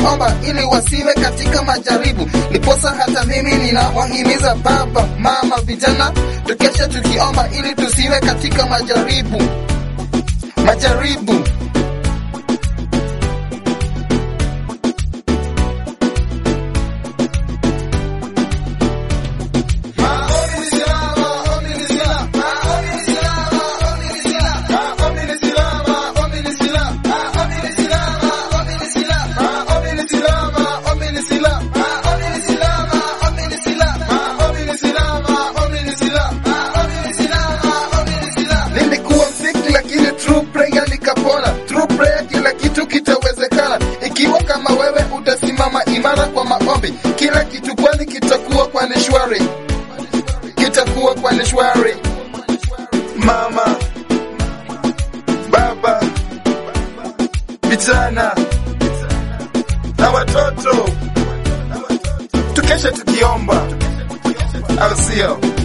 tukiomba ili wasiwe katika majaribu. Niposa hata mimi ninawahimiza baba, mama, vijana, tukeshe tukiomba ili tusiwe katika majaribu, majaribu. Nilikuwa sick lakini true prayer nikapona. True prayer kila kitu kitawezekana. Ikiwa kama wewe utasimama imara kwa maombi, kila kitu kwani kitakuwa kwani shwari, kitakuwa kwani shwari. Mama, baba, vijana na watoto, tukeshe tukiomba, au sio?